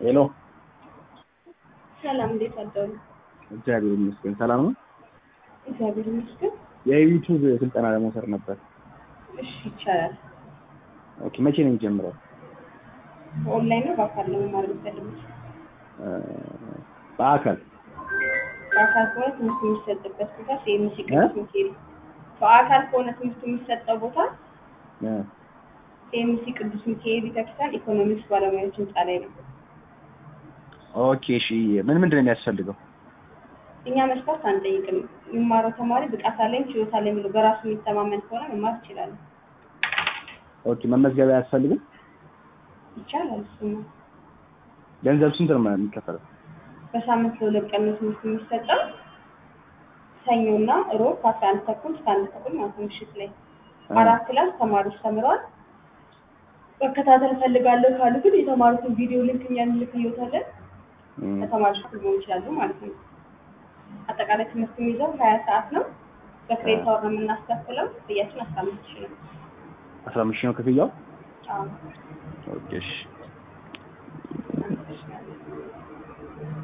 ሄሎ ሰላም፣ እንዴት አደሩ? እግዚአብሔር ይመስገን ሰላም ነው። እግዚአብሔር ይመስገን። የዩቲዩብ ስልጠና ለመውሰድ ነበር። እሺ፣ ይቻላል። ኦኬ መቼ ነው የሚጀምረው? በኦንላይን ነው በአካል ነው መማር የምትፈልጉት? እ በአካል በአካል ከሆነ ትምህርት የሚሰጥበት ቦታ ሲኤምሲ ቅዱስ ሚካኤል። በአካል ከሆነ ትምህርት የሚሰጠው ቦታ እ ሲኤምሲ ቅዱስ ሚካኤል ቤተክርስቲያን ኢኮኖሚክስ ባለሙያዎች ህንፃ ላይ ነው። ኦኬ እሺ ምን ምንድን ነው የሚያስፈልገው? እኛ መስፈርት አንጠይቅም። የሚማረው ተማሪ ብቃት አለኝ ችሎታ አለኝ ብሎ በራሱ የሚተማመን ከሆነ መማር ይችላል። ኦኬ መመዝገቢያ አያስፈልግም? ይቻላል። እሱማ ገንዘብ ስንት ነው የሚከፈለው? በሳምንት ለሁለት ቀን ነው ትምህርት የሚሰጠው። ሰኞና ሮብ ከአስራ አንድ ተኩል እስከ አንድ ተኩል ማለት ነው ምሽት ላይ አራት ክላስ ተማሪዎች ተምረዋል። መከታተል እፈልጋለሁ ካሉ ግን የተማሩትን ቪዲዮ ሊንክ እኛ እንልክልዎታለን። እም፣ ከተማሪዎች ጋር መሆን ይችላሉ ማለት ነው። አጠቃላይ ትምህርት የሚይዘው ሀያ ሰዓት ነው። በክሬዲት አወር ነው የምናስከፍለው። ክፍያችን አስራ አምስት ሺህ ነው። አስራ አምስት ሺህ ነው ክፍያው? አዎ። ኦኬ እሺ